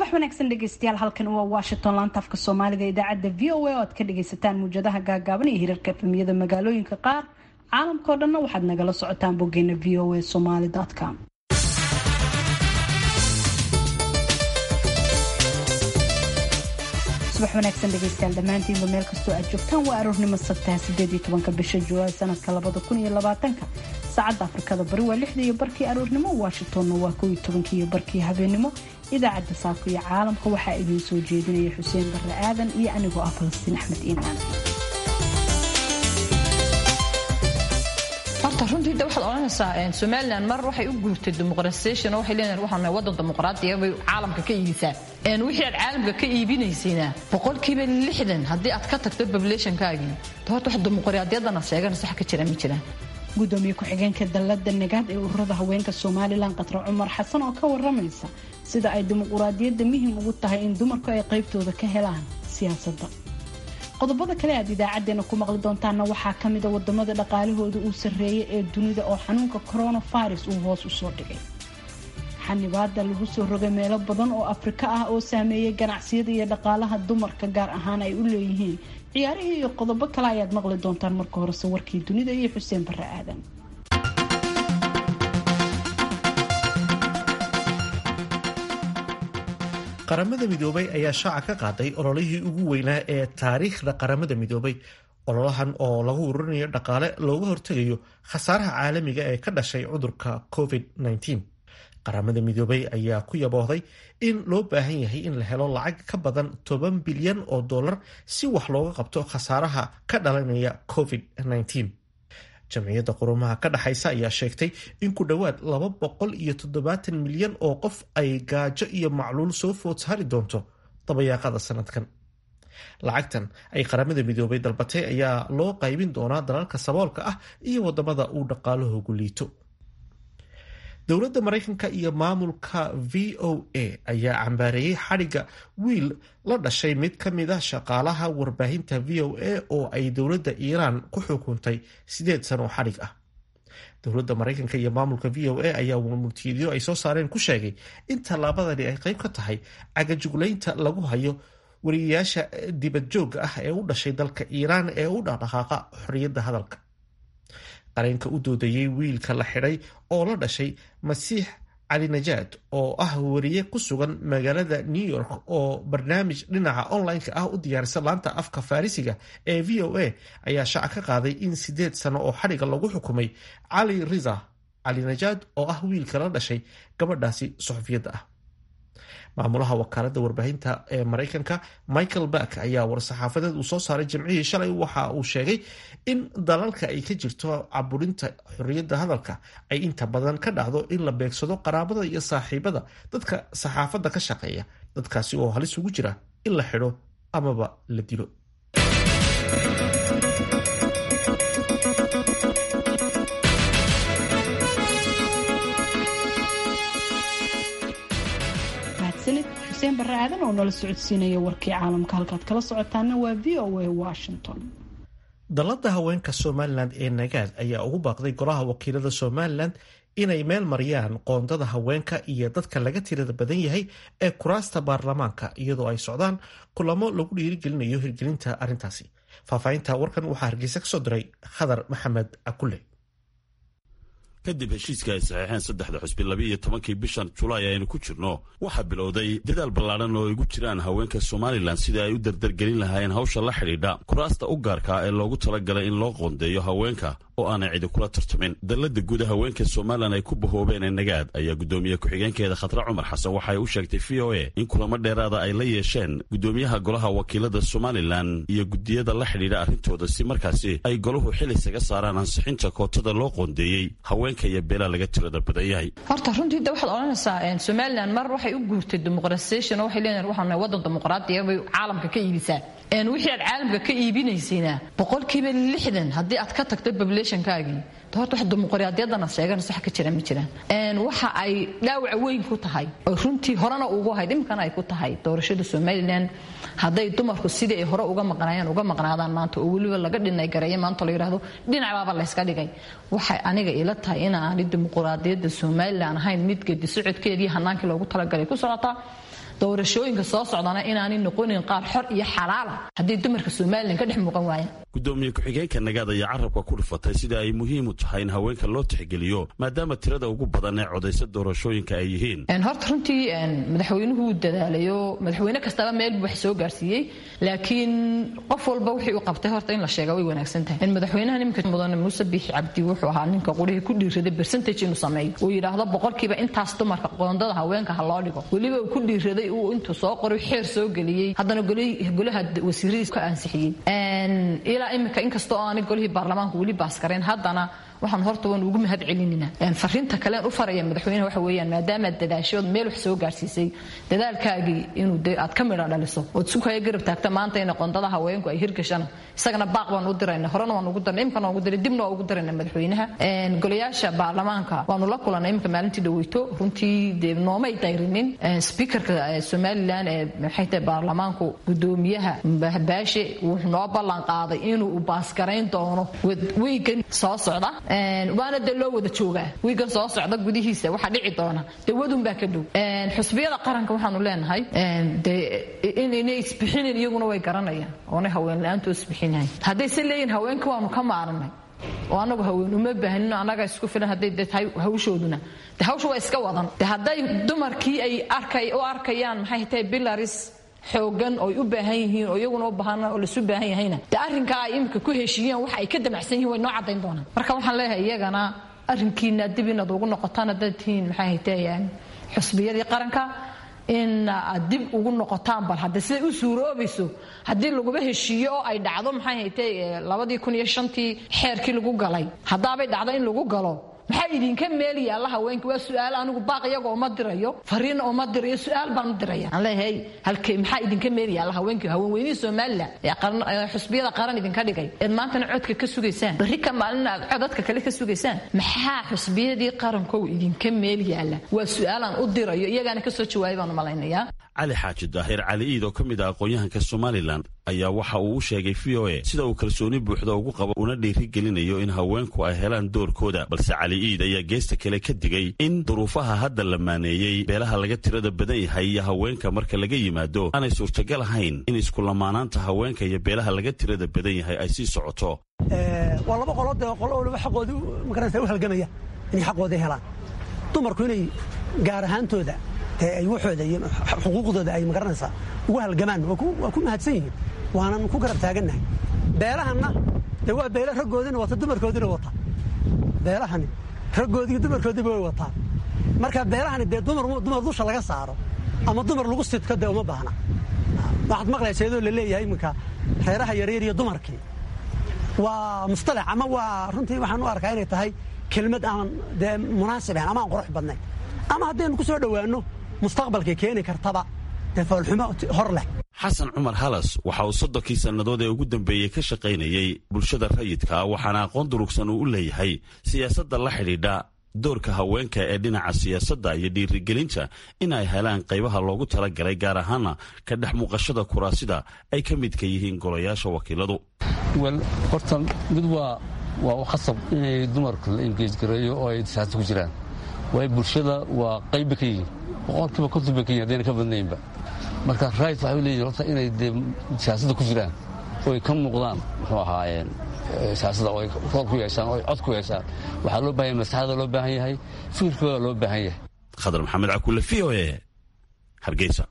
wanaagsan dhegeystayaal halkan waa washington laanta afka soomaaliga idaacadda v o a oo aad ka dhageysataan muujadaha gaagaaban iyo hirarka efemiyada magaalooyinka qaar caalamkao dhanna waxaad nagala socotaan boggeena v o a somaly com subax wanaagsan dhegeystayaal dhammaantiinba meel kastoo aad joogtaan waa aroornimo sabtaha sideed iyo tobanka bisha julaay sanadka labada kun iyo labaatanka saacadda afrikada bari waa lixda iyo barkii aroornimo washingtonna waa kow iyo tobankii iyo barkii habeenimo idaacadda saako iyo caalamka waxaa idiin soo jeedinaya xuseen barre aadan iyo anigoo ah falastiin axmed iimaan horta runtii de waxaad odhanaysaa somalilan mar waxay u guurtay dimuqratisation oo waxay leedahay waxaan nahay waddan dimuqraadiya bay caalamka ka iibisaa wixii aad caalamka ka iibinaysayna boqolkiiba lixdan haddii aad ka tagto populationkaagii horta wax dimuqraadiyadana sheeganaysa wax ka jira ma jiraan gudoomiye ku-xigeenka dallada nagaad ee ururada haweenka somalilan qatra cumar xasan oo ka waramaysa sida ay dimuquraadiyadda muhim ugu tahay in dumarku ay qaybtooda ka helaan siyaasadda qodobada kale aad idaacadeena ku maqli doontaana waxaa ka mida wadamada dhaqaalahooda uu sarreeyay ee dunida oo xanuunka coronavirus uu hoos usoo dhigay xanibaada lagu soo rogay meelo badan oo afrika ah oo saameeyay ganacsiyada iyo dhaqaalaha dumarka gaar ahaan ay u leeyihiin ciyaarihii iyo qodobo kale ayaad maqli doontaan marka horese warkii dunida iyo xuseen barre aadan qaramada midoobay ayaa shaaca ka qaaday ololihii ugu weynaa ee taariikhda qaramada midoobay ololahan oo lagu ururinayo dhaqaale looga hortegayo khasaaraha caalamiga ee ka dhashay cudurka covid-19 qaramada midoobay ayaa ku yaboohday in loo baahan yahay in la helo lacag ka badan toban bilyan oo dollar si wax looga qabto khasaaraha ka dhalanaya covid-19 jamciyadda qurumaha ka dhexaysa ayaa sheegtay in ku dhowaad laba boqol iyo toddobaatan milyan oo qof ay gaajo iyo macluul soo food saari doonto dabayaaqada sanadkan lacagtan ay qaramada midoobay dalbatay ayaa loo qaybin doonaa dalalka saboolka ah iyo wadamada uu dhaqaalahoogu liito dowladda maraykanka iyo maamulka v o a ayaa cambaareeyey xadhigga wiil la dhashay mid ka mid a shaqaalaha warbaahinta v o a oo ay dowladda iiraan ku xukuntay sideed sano oo xadhig ah dowladda maraykanka iyo maamulka v o a ayaa multiidyo ay soo saareen ku sheegay in tallaabadani ay qayb ka tahay cagajuglaynta lagu hayo wariyayaasha dibadjoogga ah ee u dhashay dalka iiraan ee u dhaqdhaqaaqa xorriyadda hadalka qareenka u doodayey wiilka la xidhay oo la dhashay masiix cali najaad oo ah wariye ku sugan magaalada new york oo barnaamij dhinaca online-ka ah u diyaarisa laanta afka farisiga ee v o a ayaa shaaca ka qaaday in sideed sano oo xadhiga lagu xukumay cali riza cali najaad oo ah wiilka la dhashay gabadhaasi suxufiyadda ah maamulaha wakaaladda warbaahinta ee maraykanka michael back ayaa war-saxaafadeed uu soo saaray jimcihii shalay waxa uu sheegay in dalalka ay ka jirto caburinta xorriyadda hadalka ay inta badan ka dhacdo in la beegsado qaraabada iyo saaxiibada dadka saxaafadda ka shaqeeya dadkaasi oo halis ugu jira in la xidho amaba la dilo xuseen barre aadan oo nala socodsiinaya warkii caalamka halkaad kala socotaana waa v o a washington dallada haweenka somalilan ee nagaad ayaa ugu baaqday golaha wakiilada somalilan inay meel mariyaan qoondada haweenka iyo dadka laga tirada badan yahay ee kuraasta baarlamaanka iyadoo ay socdaan kulamo lagu dhiirigelinayo hirgelinta arrintaasi faahfaahinta warkan waxaa hargeysa kasoo diray khadar maxamed akule kadib heshiiska ay saxeexeen saddexda xusbi laba iyo tobankii bishan julaay aynu ku jirno waxaa bilowday dadaal ballaadhan oo ay ugu jiraan haweenka somalilan sidii ay u dardargelin lahaayeen hawsha la xidhiidha kuraasta u gaarkaa ee loogu talagalay in loo qoondeeyo haweenka oo aanay cidi kula tartamin dallada guud haweenka somalilan ay ku bahoobeen ee nagaad ayaa guddoomiye ku-xigeenkeeda khatra cumar xasan waxay u sheegtay v o a in kulamo dheeraada ay la yeesheen guddoomiyaha golaha wakiilada somalilan iyo guddiyada la xidhiidha arrintooda si markaasi ay golahu xil isaga saaraan ansixinta kootada loo qoondeeyey haweenka iyo beelaa laga tirada badan yahay horta runtii de waxaad odhanaysaa somalilan mar waxay u guurtay dimuqratisation oo waxay leedahay waxaan nahay waddan dimuqraadiya bay caalamka ka iibisaa wixii aad caalamka ka iibinaysayna boqolkiiba lixdan haddii aad ka tagto populationkaagii horta wax dimuqraadiyadana sheeganaysa wax ka jira ma jiraan waxa ay dhaawac weyn ku tahay oo runtii horena ugu hayd imkana ay ku tahay doorashada somalilan hadday dumarku sidii ay hore uga maqnaayeen uga maqnaadaan maanta oo weliba laga dhinay gareeya maanta la yidhaahdo dhinacabaaba layska dhigay waxay aniga ila tahay inaani dimuqraadiyadda somalilan ahayn mid gedi socodkeedii hanaankii loogu talagalay ku socotaa doorashooyinka soo socdana inaanay noqonin qaar xor iyo xalaala haddii dumarka somalilan ka dhex muuqan waayaan gudoomiye ku-xigeenka nagaad ayaa carabka ku dhifatay sida ay muhiim u tahay in haweenka loo tixgeliyo maadaama tirada ugu badan ee codaysa doorashooyinka ay yihiin horta runtii madaxweynuhu wuu dadaalayo madaxweyne kastaba meel buu wax soo gaarsiiyey laakiin qof walba wixii u qabtay horta in la sheega way wanaagsan tahay madaxweynaha niminka mudane muuse biixi cabdi wuxuu ahaa ninka qurihii ku dhiiraday bercentage inuu sameeyo uu yidhaahdo boqolkiiba intaas dumarka qoondada haweenka ha loo dhigo weliba uu ku dhiiraday uu intuu soo qoray xeer soo geliyey haddana golaha wasiiradiis ka ansixiyey ilaa imika inkastoo aanay golihii baarlamaanku weli baaskarayn haddana waxaan horta waan ugu mahad celinina fariinta kalen u faraya madaxweyneha waxa weeyaan maadaamaad dadaashood meel wax soo gaarsiisay dadaalkaagii inuu de aad ka midha dhaliso ood sukaya garab taagta maanta ina qondada haweenku ay hirgashana isagana baaq baan u dirayna horena waan ugu dirnay imkana waan ugu diray dibna waan ugu dirayna madaxweynaha golayaasha baarlamaanka waanu la kulanay imika maalintii dhaweyto runtii dee noomay dayrinin speakerka somalilan ee maxay tahay baarlamaanku gudoomiyaha baashe wuxuu noo ballan qaaday inuu baaskarayn doono wiigan soo socda waana dee loo wada joogaa wiigan soo socda gudihiisa waxaa dhici doona dawadun baa ka dhow xusbiyada qaranka waxaanu leenahay de inayna isbixinin iyaguna way garanayaan oonay haween la-aanto isbixinahay hadday se leeyihin haweenka waanu ka maaranay oo anagu haween uma baahnino annaga isku filan hadday de tahay hawshooduna de hawsha waa iska wadan de hadday dumarkii ay arkay u arkayaan maxay tahay bilaris xoogan ooy u baahan yihiin oo iyaguna u baahan oo lasu baahan yahayna de arrinkaa ay imika ku heshiiyeen waxa ay ka damacsan yihin way noo caddayn doonaan marka waxaan leeyahay iyagana arrinkiina dib inaad ugu noqotaan haddaad tihiin maxay haytee xusbiyadii qaranka in aad dib ugu noqotaan bal hadda siday u suuroobayso haddii laguba heshiiyo oo ay dhacdo maxay haytee labadii kun iyo shantii xeerkii lagu galay haddaabay dhacdo in lagu galo maxaa idinka meel yaalla haweenka waa su-aal anigu baaq iyaga uma dirayo fariina uma dirayo su-aal baan u diraya aan leeyahay halkee maxaa idinka meel yaalla haweenka haweenweynihii somaliland ee xusbiyada qaran idinka dhigay eed maantana codka ka sugaysaan berri ka maalina aad codadka kale ka sugaysaan maxaa xusbiyadii qarankow idinka meel yaalla waa su-aalaan u dirayo iyagaana kasoo jawaabay baan u malaynayaa cali xaaji daahir cali iid oo ka mid ah aqoon-yahanka somalilan ayaa waxa uu u sheegay v o a sida uu kalsooni buuxda ugu qabo una dhiiri gelinayo in haweenku ay helaan doorkooda balse cali iid ayaa geesta kale ka digay in duruufaha hadda la maaneeyey beelaha laga tirada badan yahay iyo haweenka marka laga yimaado aanay suurtagal ahayn in iskulamaanaanta haweenka iyo beelaha laga tirada badan yahay ay sii socoto waa laba qolo dee qolo waliba xaqoodii magaraysa u halgamaya inay xaqoodii helaan dumarku inay gaar ahaantooda dee ay waxooda iyo xuquuqdooda ay magaranaysaa ugu halgamaan waa ku mahadsan yihiin waanan ku garab taagannahay beelahanna dee waa beela raggoodiina wata dumarkoodiina wata beelahani raggoodii dumarkoodiiba way wataan marka beelahani dee dumar dusha laga saaro ama dumar lagu sidko dee uma baahna waxaad maqlaysa iyadoo la leeyahay iminka reeraha yaryar iyo dumarkii waa mustalax ama waa runtii waxaan u arkaa inay tahay kelmad aan dee munaasib ahayn ama aan qurux badnayn ama haddaynu ku soo dhowaanno mustaqbalkay keeni kartaba dee foolxumo hor leh xasan cumar halas waxa uu soddonkii sannadood ee ugu dambeeyey ka shaqaynayey bulshada rayidka waxaana aqoon durugsan uu u leeyahay siyaasadda la xidhiidha doorka haweenka ee dhinaca siyaasadda iyo dhiirigelinta in ay helaan qaybaha loogu talagalay gaar ahaana ka dhex muuqashada kuraasida ay ka midka yihiin golayaasha wakiiladu wel horta mid waa waa khasab inay dumarka la engeejgareeyo oo ay siyaasada ku jiraan waayo bulshada waa qayba ka yihiin boqolkiiba konton bay ka yihin hadayna ka badnaynba marka rait waxay u leeyihin horta inay dee siyaasadda ku jiraan oo ay ka muuqdaan muxuu ahaayeen siyaasadda oo ay rool ku yeeshaan oo ay cod ku yeeshaan waxaa loo bahan yahay maslaxada loo baahan yahay fikirkooda loo baahan yahay khadar maxamed cakuule v o e hargeysa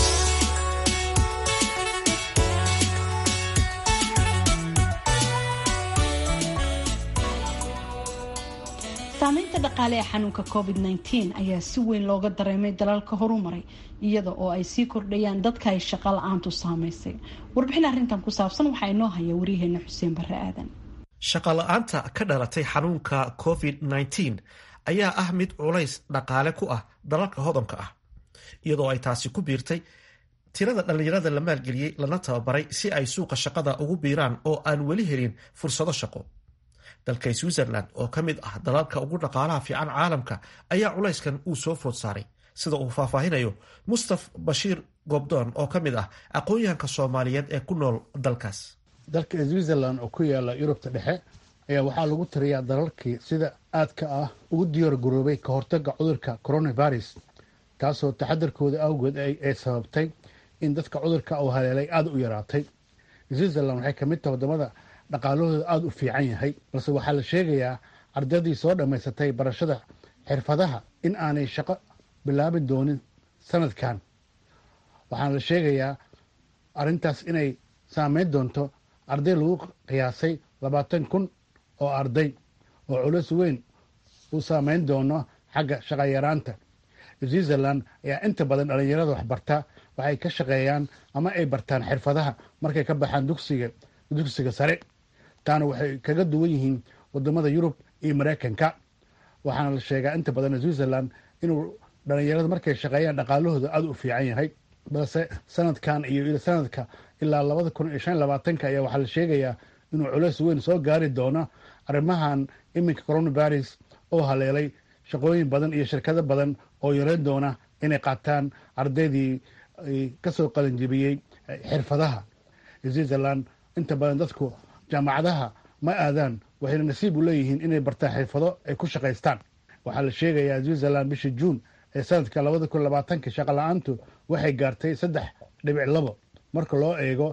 saamaynta dhaqaale ee xanuunka covid -19 ayaa si weyn looga dareemay dalalka horumaray iyada oo ay sii kordhayaan dadka ay shaqa la-aantu saamaysay warbixin arrintan ku saabsan waxaa inoo haya waryaheena xuseen barre aadan shaqa la-aanta ka dhalatay xanuunka covid -19 ayaa ah mid culays dhaqaale ku ah dalalka hodanka ah iyadoo ay taasi ku biirtay tirada dhallinyarada la maalgeliyey lana tababaray si ay suuqa shaqada ugu biiraan oo aan weli helin fursado shaqo dalka switzerland oo ka mid ah dalalka ugu dhaqaalaha fiican caalamka ayaa culayskan uu soo food saaray sida uu faahfaahinayo mustaf bashiir gobdoon oo ka mid ah aqoon-yahanka soomaaliyeed ee ku nool dalkaas dalka switzerland oo ku yaala yurubta dhexe ayaa waxaa lagu tiriyaa dalalkii sida aadka ah ugu diyaar garoobay ka hortaga cudurka coronavirus taasoo taxadarkooda awgeed ay sababtay in dadka cudurka uu haleelay aada u yaraatay switzerland waxay ka mid tahay waddamada dhaqaalahooda aada u fiican yahay balse waxaa la sheegayaa ardaydii soo dhammaysatay barashada xirfadaha in aanay shaqo bilaabi doonin sanadkan waxaana la sheegayaa arrintaas inay saameyn doonto arday lagu qiyaasay labaatan kun oo arday oo culus weyn uu saameyn doono xagga shaqayaraanta switzerland ayaa inta badan dhallinyarada waxbarta waxay ka shaqeeyaan ama ay bartaan xirfadaha markay ka baxaan dugsiga dugsiga sare taana waxay kaga duwan yihiin wadamada yurub iyo maraykanka waxaana la sheegaa inta badan switzerland inuu dhallinyarada markay shaqeeyaan dhaqaalahooda aada u fiican yahay balse sanadkan iyo sanadka ilaa labada kun iyo shan labaatanka ayaa waxaa la sheegayaa inuu culeys weyn soo gaari doono arrimahan iminka coronavirus oo haleelay shaqooyin badan iyo shirkado badan oo yareyn doona inay qaataan ardaydii kasoo qalinjibiyey xirfadaha switzerland inta badan dadku jaamacadaha ma aadaan waxayna nasiib u leeyihiin inay bartaan xirfado ay ku shaqaystaan waxaa la sheegayaa switzerland bishii juun ee sanadka labada kun labaatanka shaqa la-aantu waxay gaartay saddex dhibic labo marka loo eego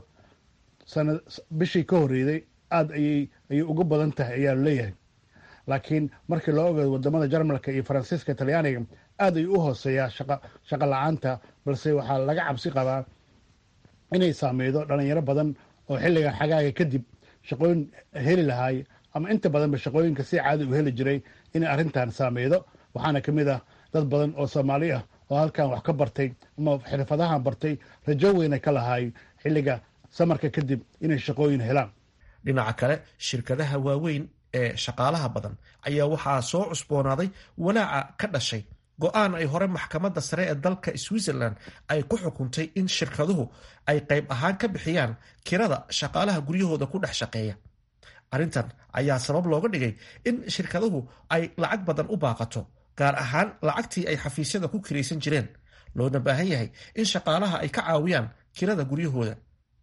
bishii ka horreeyday aada ayay ayay ugu badan tahay ayaa leeyahay laakiin markii loo ogeedo wadamada jarmalka iyo faransiiska talyaaniga aad ayuu u hooseeyaa shaqa la-aanta balse waxaa laga cabsi qabaa inay saameydo dhalinyaro badan oo xilligan xagaaga kadib shaqooyin heli lahaay ama inta badanba shaqooyinka si caadi u heli jiray inay arrintan saameydo waxaana ka mid ah dad badan oo soomaali ah oo halkan wax ka bartay ama xirfadahan bartay rajo weyna ka lahaay xilliga samarka kadib inay shaqooyin helaan dhinaca kale shirkadaha waaweyn ee shaqaalaha badan ayaa waxaa soo cusboonaaday walaaca ka dhashay go-aan ay hore maxkamadda sare ee dalka switzerland ay ku xukuntay in shirkaduhu ay qayb ahaan ka bixiyaan kirada shaqaalaha guryahooda ku dhex shaqeeya arrintan ayaa sabab looga dhigay in shirkaduhu ay lacag badan u baaqato gaar ahaan lacagtii ay xafiisyada ku kiraysan jireen loona baahan yahay in shaqaalaha ay ka caawiyaan kirada guryahooda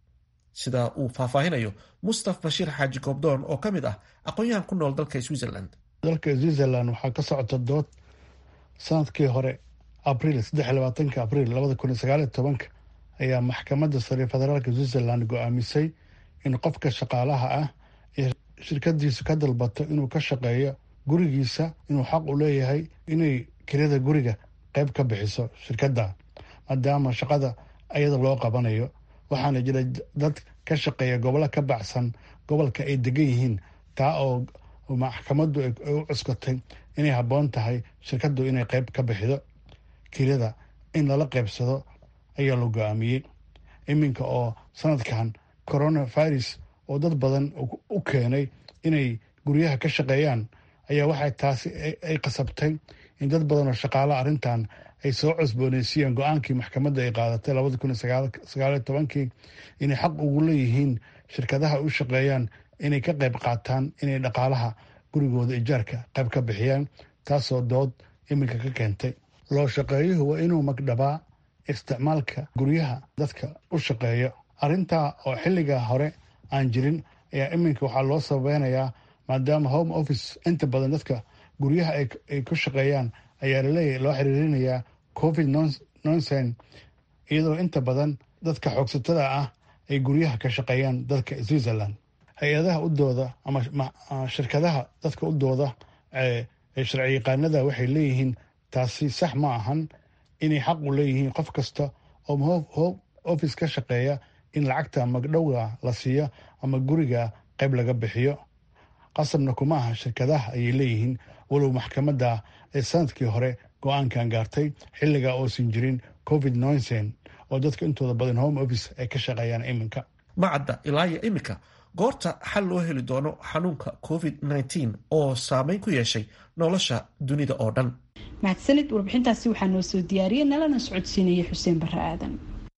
sida uu faahfaahinayo mustaf bashiir xaaji goobdoon oo ka mid ah aqoon-yahan ku nool dalka switzerland dalka switzerland waxaa ka socota dood sanadkii hore abriil saddex labaatanka abriil labada kun iyo sagaaliyo tobanka ayaa maxkamadda sare federaalka switzerland go-aamisay in qofka shaqaalaha ah ee shirkadiisu ka dalbato inuu ka shaqeeyo gurigiisa inuu xaq u leeyahay inay kirada guriga qayb ka bixiso shirkadda maadaama shaqada ayada loo qabanayo waxaana jira dad ka shaqeeya gobollo ka baxsan gobolka ay degan yihiin taa oo maxkamaddu ay u cuskatay inay habboon tahay shirkaddu inay qayb ka bixido kirada in lala qaybsado ayaa la go-aamiyey iminka oo sanadkan coronavirus oo dad badan u keenay inay guryaha ka shaqeeyaan ayaa waxay taasi ay qasabtay in dad badan oo shaqaala arrintan ay soo cusbooneysiiyeen go-aankii maxkamadda ay qaadatay labada kun iyo sagaaliyo tobankii inay xaq ugu leeyihiin shirkadaha u shaqeeyaan inay ka qayb qaataan inay dhaqaalaha gurigooda ijaarka qayb ka bixiyaan taasoo dood iminka ka keentay loo shaqeeyuhu waa inuu magdhabaa isticmaalka guryaha dadka u shaqeeya arrintaa oo xilliga hore aan jirin ayaa iminka waxaa loo sababeynayaa maadaama home office inta badan dadka guryaha ay ku shaqeeyaan ayaa laleeyahy loo xiriirinayaa covid nonsen iyadoo inta badan dadka xoogsatada ah ay guryaha ka shaqeeyaan dadka switzerland hay-adaha u dooda ama shirkadaha dadka u dooda ee sharci yaqaanada waxay leeyihiin taasi sax ma ahan inay xaq u leeyihiin qof kasta oo home office ka shaqeeya in lacagta magdhowga la siiyo ama guriga qayb laga bixiyo qasabna kuma aha shirkadaha ayay leeyihiin walow maxkamadda ee sanadkii hore go-aankan gaartay xilliga oosan jirin covid nonsen oo dadka intooda badan home office ay ka shaqeeyaan iminka macadda ilaa iyo iminka goorta xal loo heli doono xanuunka covid nneteen oo saameyn ku yeeshay nolosha dunida oo dhan mahadsanid warbixintaasi waxaa noo soo diyaariyey nalana socodsiinaya xuseen barre aadan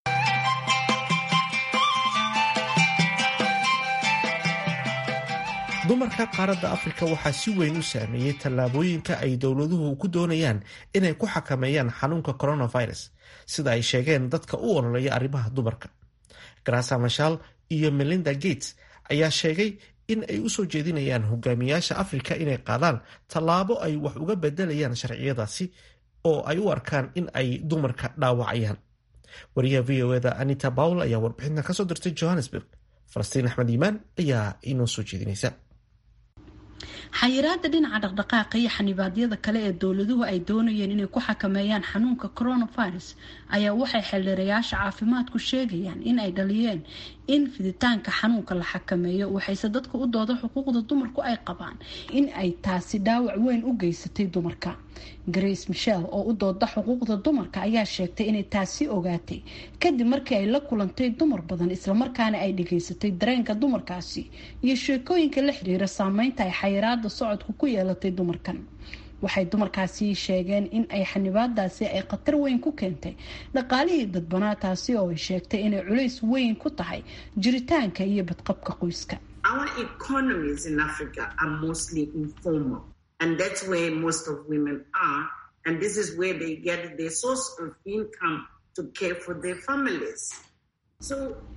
dumarka qaaradda afrika waxaa si weyn u saameeyey tallaabooyinka ay dowladuhu ku doonayaan inay ku xakameeyaan xanuunka coronavirus sida ay sheegeen dadka u ololeeya arrimaha dumarka grasa mashal iyo melinda gates ayaa sheegay in ay usoo jeedinayaan hogaamiyaasha afrika inay qaadaan tallaabo ay wax uga bedelayaan sharciyadaasi oo ay u arkaan in ay dumarka dhaawacayaan wariyaha v o eda anita bawl ayaa warbixintan kasoo dirtay johannesburg falastiin axmed iimaan ayaa inoo soo jeedinaysa xayiraada dhinaca dhaqdhaqaaqa iyo xanibaadyada kale ee dowladuhu ay doonayeen inay ku xakameeyaan xanuunka coronavirus ayaa waxay xildhirayaasha caafimaadku sheegayaan in ay dhaliyeen in fiditaanka xanuunka la xakameeyo waxayse dadka u dooda xuquuqda dumarku ay qabaan in ay taasi dhaawac weyn u geysatay dumarka grace michel oo u dooda xuquuqda dumarka ayaa sheegtay inay taasi ogaatay kadib markii ay la kulantay dumar badan islamarkaana ay dhageysatay dareenka dumarkaasi iyo sheekooyinka la xiriira saameynta ay xayiraada socodku ku yeelatay dumarkan waxay dumarkaasi sheegeen in ay xanibaadaasi ay khatar weyn ku keentay dhaqaalihii dadbanaa taasi oo ay sheegtay inay culays weyn ku tahay jiritaanka iyo badqabka qoyska and that's where most of women are and this is where they get their source of income to care for their families so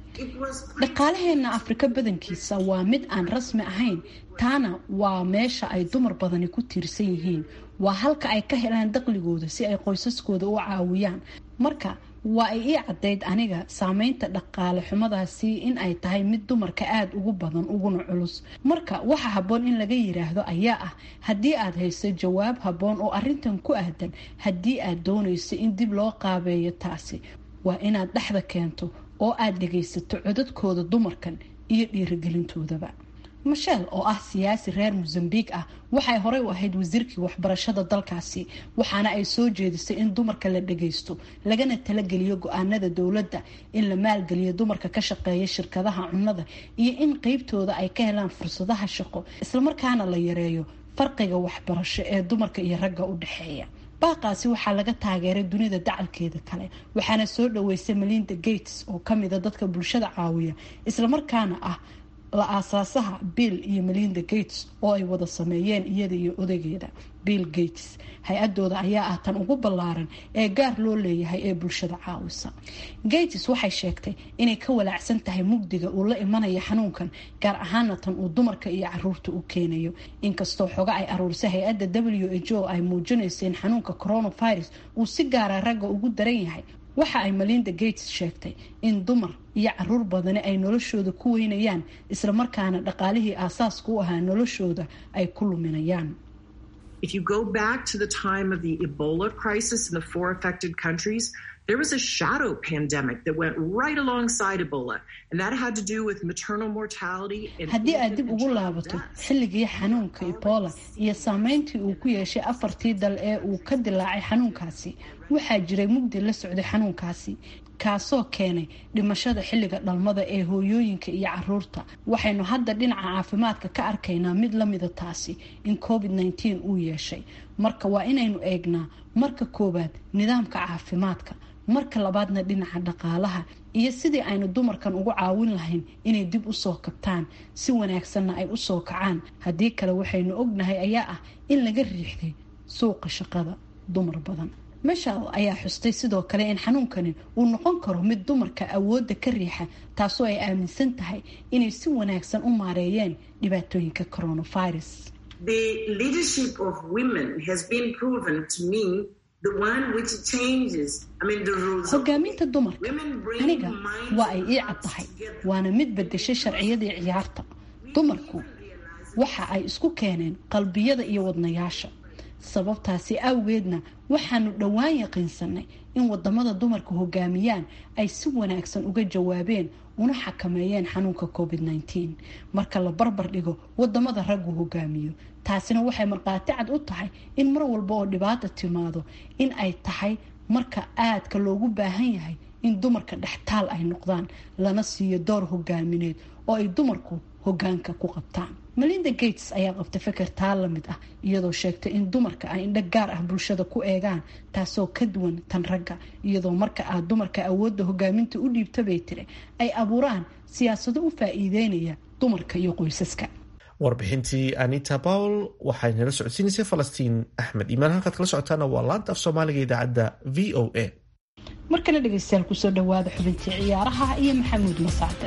dhaqaalaheena afrika badankiisa waa mid aan rasmi ahayn taana waa meesha ay dumar badani ku tiirsan yihiin waa halka ay ka helaan daqligooda si ay qoysaskooda u caawiyaan marka waa ay ii caddayd aniga saameynta dhaqaale xumadaasi in ay tahay mid dumarka aada ugu badan uguna culus marka waxa habboon in laga yiraahdo ayaa ah haddii aad hayso jawaab habboon oo arrintan ku ahdan haddii aad doonayso in dib loo qaabeeyo taasi waa inaad dhexda keento oo aad dhagaysato codadkooda dumarkan iyo dhiirigelintoodaba mashel oo ah siyaasi reer mosambiq ah waxay horey u ahayd wasiirkii waxbarashada dalkaasi waxaana ay soo jeedisay in dumarka la dhagaysto lagana talageliyo go-aanada dowladda in la maalgeliyo dumarka ka shaqeeya shirkadaha cunnada iyo in qeybtooda ay ka helaan fursadaha shaqo islamarkaana la yareeyo farqiga waxbarasho ee dumarka iyo ragga u dhexeeya baaqaasi waxaa laga taageeray dunida dacalkeeda kale waxaana soo dhaweysay melinda gates oo kamida dadka bulshada caawiya islamarkaana ah la aasaasaha bill iyo melinda gates oo ay wada sameeyeen iyada iyo odageeda bill gates hay-adooda ayaa ah tan ugu ballaaran ee gaar loo leeyahay ee bulshada caawisa gates waxay sheegtay inay ka walaacsan tahay mugdiga uu la imanaya xanuunkan gaar ahaana tan uu dumarka iyo caruurta u keenayo inkastoo xoga ay aruurisay hay-adda w h o ay muujinaysa in xanuunka coronavirus uu si gaara ragga ugu daran yahay waxa ay melinda gates sheegtay in dumar iyo caruur badani ay noloshooda ku weynayaan islamarkaana dhaqaalihii aasaaska u ahaa noloshooda ay ku luminayaan If you go back to the time of the Ebola crisis in the four affected countries, there was a shadow pandemic that went right alongside Ebola, and that had to do with maternal mortality. and haddii aad infant dib and ugu child laabato deaths. xilligii xanuunka ebola iyo saameyntii uu ku yeeshay afartii dal ee uu ka dilaacay xanuunkaasi waxaa jiray mugdi la socday xanuunkaasi kaasoo keenay dhimashada xilliga dhalmada ee hooyooyinka iyo caruurta waxaynu hadda dhinaca caafimaadka ka arkaynaa mid lamida taasi in covid -19 uu yeeshay marka waa inaynu eegnaa marka koowaad nidaamka caafimaadka marka labaadna dhinaca dhaqaalaha iyo sidii aynu dumarkan ugu caawin lahayn inay dib usoo kabtaan si wanaagsanna ay usoo kacaan haddii kale waxaynu ognahay ayaa ah in laga riixday suuqa shaqada dumar badan meshal ayaa xustay sidoo kale in xanuunkani uu noqon karo mid dumarka awoodda ka riixa taasoo ay aaminsan tahay inay si wanaagsan u maareeyeen dhibaatooyinka coronavirus The leadership of women has been proven to me the one which changes, I mean, the rules. of hogaaminta dumarka Women bring aniga minds waa ay and ii hearts caddahay together. waana mid bedeshay sharciyadii ciyaarta dumarku waxa ay isku keeneen qalbiyada iyo wadnayaasha sababtaasi awgeedna waxaanu dhowaan yaqiinsanay in wadamada dumarku hogaamiyaan ay si wanaagsan uga jawaabeen una xakameeyeen xanuunka covid -19 marka la barbar dhigo wadamada raggu hogaamiyo taasina waxay markhaati cad u tahay in mar walba oo dhibaata timaado in ay tahay marka aadka loogu baahan yahay in dumarka dhextaal ay noqdaan lana siiyo door hogaamineed oo ay dumarku hogaanka ku qabtaan melinda gates ayaa qabtay feker taa la mid ah iyadoo sheegtay in dumarka ay indho gaar ah bulshada ku eegaan taasoo ka duwan tan ragga iyadoo marka aad dumarka awoodda hogaaminta u dhiibta bay tiri ay abuuraan siyaasado u faa-iideynaya dumarka iyo qoysaska warbixintii anita pawl waxay nala socodsiinaysay falastiin axmed iimaan halkaad kala socotaana waa laanta af soomaaliga idaacadda v o a markana dhegeystayaal kusoo dhawaada xubintii ciyaaraha iyo maxamuud masacde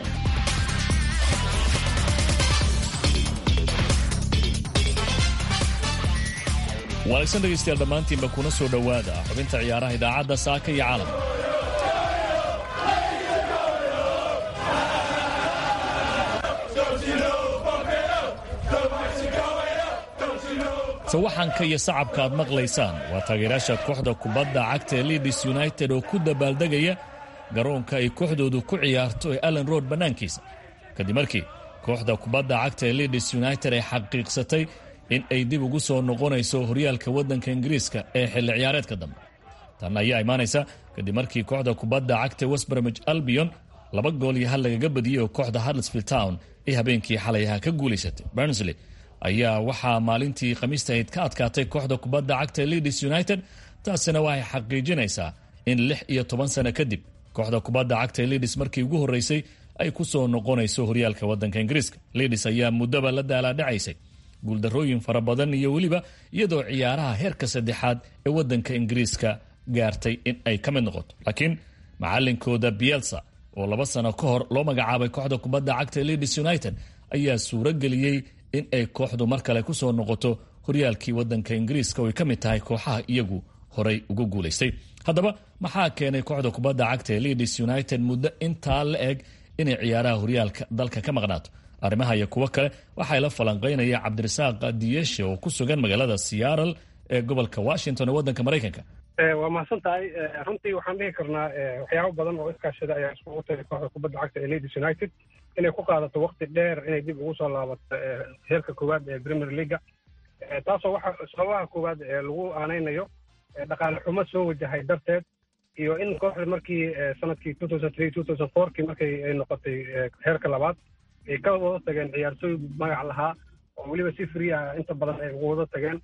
wanaagsan dhegaystayaal dhammaantiinba kuna soo dhowaada xubinta ciyaaraha idaacadda saaka iyo caalamka sawaxanka iyo sacabka aad maqlaysaan waa taageerayaasha kooxda kubadda cagta ee leeds united oo ku dabaaldegaya garoonka ay kooxdoodu ku ciyaarto ee allen road bannaankiisa kadib markii kooxda kubadda cagta ee leeds united ay xaqiiqsatay in ay dib ugu soo noqonayso horyaalka waddanka ingiriiska ee xilli ciyaareedka dambe tan ayaa imaanaysa kadib markii kooxda kubadda cagta westbromich albion laba gool iyo hal lagaga badiyey oo kooxda huddersfield town ay habeenkii xalayaha ka guulaysatay bernsley ayaa waxaa maalintii khamiista ahayd ka adkaatay kooxda kubadda cagta ee leeds united taasina waxay xaqiijinaysaa in lix iyo toban sano kadib kooxda kubadda cagta ee leeds markii ugu horreysay ay ku soo noqonayso horyaalka waddanka ingiriiska leeds ayaa muddaba la daalaadhacaysay guuldarrooyin fara badan iyo weliba iyadoo ciyaaraha heerka saddexaad ee waddanka ingiriiska gaartay in ay ka mid noqoto laakiin macalinkooda bielsa oo laba sano ka hor loo magacaabay kooxda kubadda cagta ee leeds united ayaa suuro geliyey in ay kooxdu mar kale ku soo noqoto horyaalkii waddanka ingiriiska oo ay ka mid tahay kooxaha iyagu horay uga guulaystay haddaba maxaa keenay kooxda kubadda cagta ee leeds united muddo intaa la eg inay ciyaaraha horyaalka dalka ka maqnaato arrimaha iyo kuwo kale waxaa la falanqaynaya cabdirasaaq diyeshe oo ku sugan magaalada seattle ee gobolka washington ee waddanka maraykanka waa mahadsan tahay runtii waxaan dhihi karnaa waxyaabo badan oo iskaashada ayaa iskugu tagay kooxda kubadda cagta ee leeds united inay ku qaadato wakti dheer inay dib ugu soo laabato heerka koowaad ee premier leaga taasoo waxa sababaha koowaad ee lagu aanaynayo dhaqaale xumo soo wajahay darteed iyo in kooxda markii sanadkii two thousand three two thousand fourkii markay ay noqotay heerka labaad ay ka wada tageen ciyaartooy magac lahaa oo weliba si free ah inta badan ay ugu wada tageen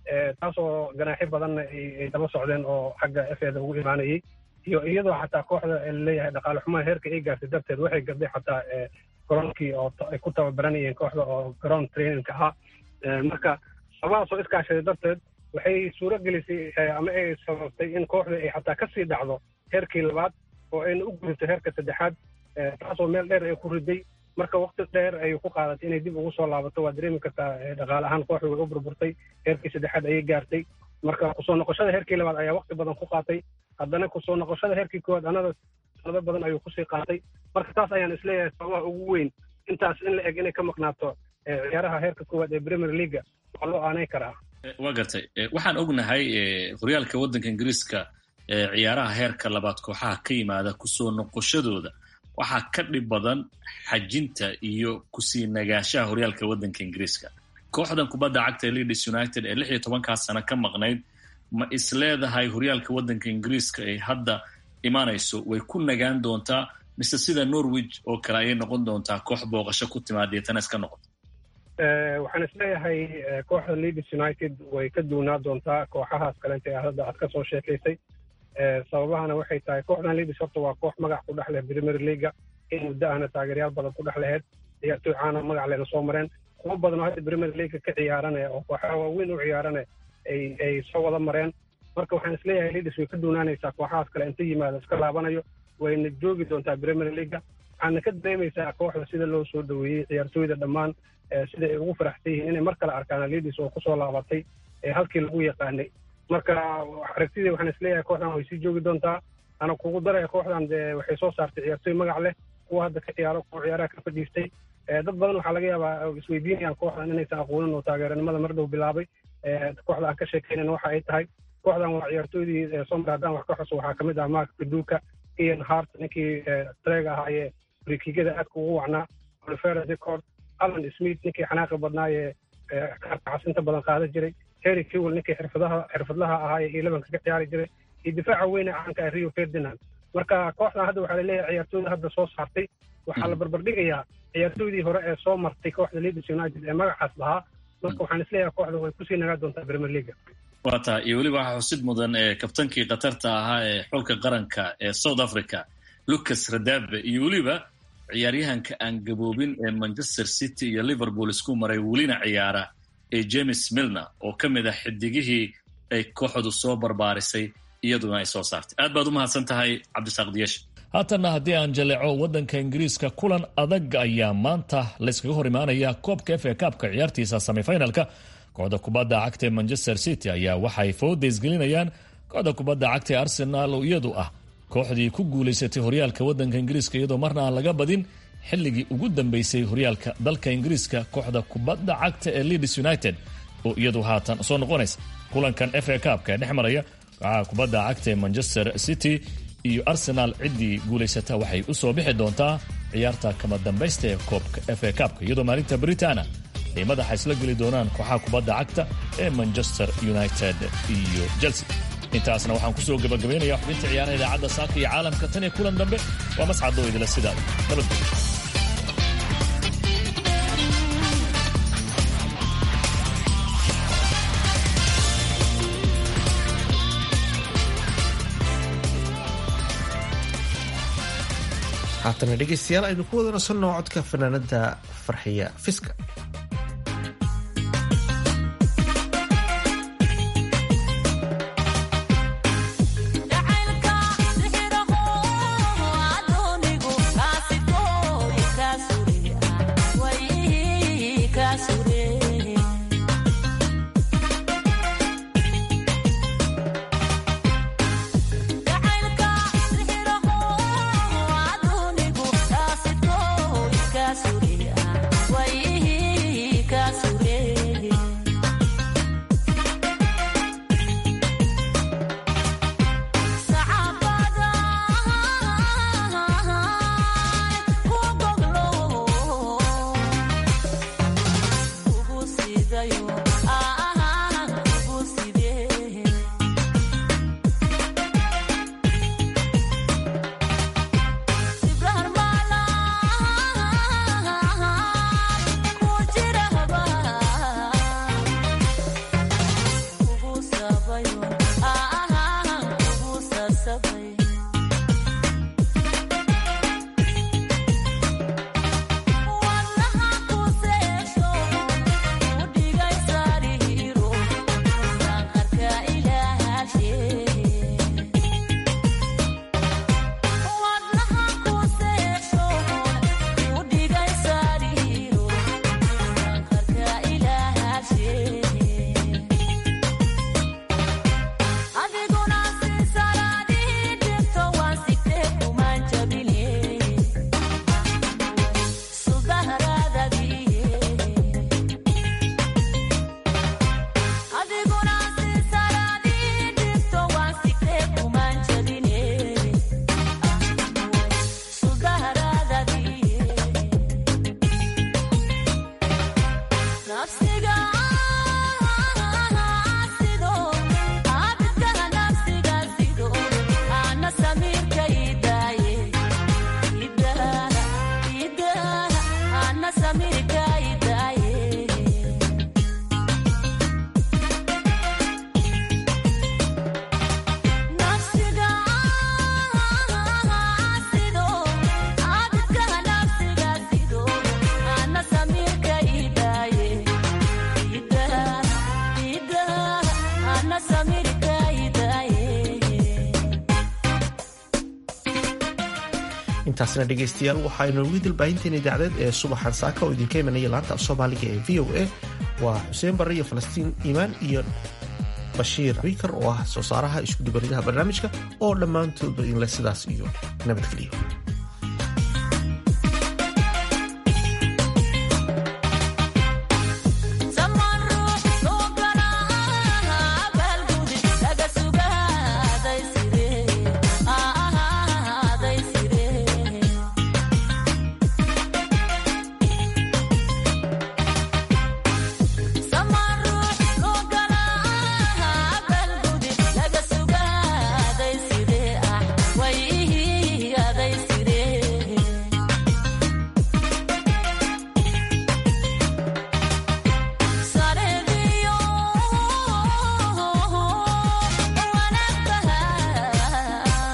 taasoo ganaaxyo badanna ay daba socdeen oo xagga f eda ugu imaanayay iyo iyadoo xataa kooxda laleeyahay dhaqaale xumaha heerka ay gaartay darteed waxay gabday xataa garoonkii oo ay ku tababaranayeen kooxda oo garoon trainingka ahaa marka sababahaasoo iskaashaday darteed waxay suuro gelisay ama ay sababtay in kooxda ay xataa kasii dhacdo heerkii labaad oo ayna u gudubto heerka saddexaad taasoo meel dheer ay ku riday marka wakti dheer ayay ku qaadatay inay dib ugu soo laabato waa dareemi kartaa dhaqaale ahaan kooxda way u burburtay heerkii saddexaad ayay gaartay marka kusoo noqoshada heerkii labaad ayaa wakti badan ku qaatay haddana kusoo noqoshada heerkii koowaad anada sanado badan ayuu kusii qaatay marka taas ayaan isleeyahay sababaha ugu weyn intaas in la eg inay ka maqnaato ciyaaraha heerka koowaad ee premier leaga waa loo aanay karaa waa gartay waxaan ognahay horyaalka waddanka ingiriiska ciyaaraha heerka labaad kooxaha ka yimaada kusoo noqoshadooda waxaa ka dhib badan xajinta iyo kusii nagaashaha horyaalka waddanka ingiriiska kooxdan kubadda cagta ee leeds united ee lix iyo tobankaa sano ka maqnayd ma is leedahay horyaalka waddanka ingiriiska ay hadda imaanayso way ku nagaan doontaa mise sida norwich oo kale ayay noqon doontaa koox booqasho ku timaad deetana iska noqoto waxaan isleeyahay kooxda leeds united way ka duunaa doontaa kooxahaas kalenta ee hadda aad ka soo sheekaysay sababahana waxay tahay kooxdan leeds horta waa koox magac ku dhex leh premier leaga in muddo ahna taageeryaal badan ku dhex laheyd ciyaartooy caana magac lehna soo mareen kuwo badan oo hadda premier leaga ka ciyaarane oo kooxaha waaweyn u ciyaarane ay ay soo wada mareen marka waxaan isleeyahay leeds way ka duunaanaysaa kooxahaas kale inta yimaado iska laabanayo wayna joogi doontaa premier leaga waxaana ka dareemaysaa kooxda sida loo soo dhaweeyey ciyaartooyda dhammaan sida ay ugu faraxsan yihiin inay mar kale arkaan leeds oo kusoo laabatay halkii lagu yaqaanay marka aragtidii waxaan isleeyahay kooxdan way sii joogi doontaa ana kugu daraya kooxdan de waxay soo saartay ciyaartooy magac leh kuwa hadda ka ciyaaro kuwa ciyaaraha ka fadhiistay dad badan waxaa laga yaabaa isweydiinayaan kooxdan inaysan aqoonin oo taageeranimada mar dhow bilaabay kooxda aan ka sheekaynan waxa ay tahay kooxdan waa ciyaartooydii somar haddaan wax ka xuso waxaa kamid ah mark kaduka ian hart ninkii treega ahaayee frikigada aadka ugu wacnaa olivera decord alan smith ninkii xanaaqi badnaayee kaarka xasinta badan qaadan jiray harry kewell ninkii xirfadaha xirfadlaha ahaayee iyo lebanka ka ciyaari jiray iyo difaaca weyne caanka ah rio ferdinand marka kooxdan hadda waxaa laleeyahay ciyaartooyda hadda soo saartay waxaa la barbardhigayaa ciyaartooydii hore ee soo martay kooxda leeds united ee magacaas lahaa marka waxaan isleeyahay kooxda way kusii nagaa doontaa premier leaga waa taa iyo weliba waxaa xusid mudan ee kabtankii khatarta ahaa ee xulka qaranka ee south africa lucas radabe iyo weliba ciyaaryahanka aan gaboobin ee manchester city iyo liverpool isku maray welina ciyaara ee james milner oo ka mid ah xidigihii ay kooxdu soo barbaarisay iyaduna ay soo saartay aad baad u mahadsan tahay cabdisaaq diyash haatanna haddii aan jaleeco waddanka ingiriiska kulan adag ayaa maanta layskaga hor imaanaya koobka f a kaabka ciyaartiisa semifinalka kooxda kubadda cagta ee manchester city ayaa waxay fowdaysgelinayaan kooxda kubadda cagta ee arsenaal oo iyadu ah kooxdii ku guulaysatay horyaalka waddanka ingiriiska iyadoo marna aan laga badin xilligii ugu dambeysay horyaalka dalka ingiriiska kooxda kubadda cagta ee leeds united oo iyadu haatan soo noqonaysa kulankan f a kaabka ee dhex maraya kooxaha kubadda cagta ee manchester city iyo arsenaal ciddii guulaysata waxay u soo bixi doontaa ciyaarta kama dambaysta ee koobka f a kaabka iyadoo maalinta britana ay madaxa isla geli doonaan kooxaha kubadda cagta ee manchester united iyo chelsea intaasna waxaan kusoo gabagabaynaya xubinta ciyaaraha idaacadda saaka iyo caalamka tan iyo kulan dambe waa mascadoo idila sidaa nabadgelyo haatana dhegeystayaal aynu ku wada nasanno codka fanaanada farxiya fiska intaasna dhegaystayaal waxaaynu ugu dalbaahinteena idaacadeed ee subaxan saaka oo idinka imanaya laanta af soomaaliga ee v o a waa xuseen barre iyo falastiin iimaan iyo bashiir wiikar oo ah soo saaraha isku dubaridaha barnaamijka oo dhammaantoodba inle sidaas iyo nabadgeliyo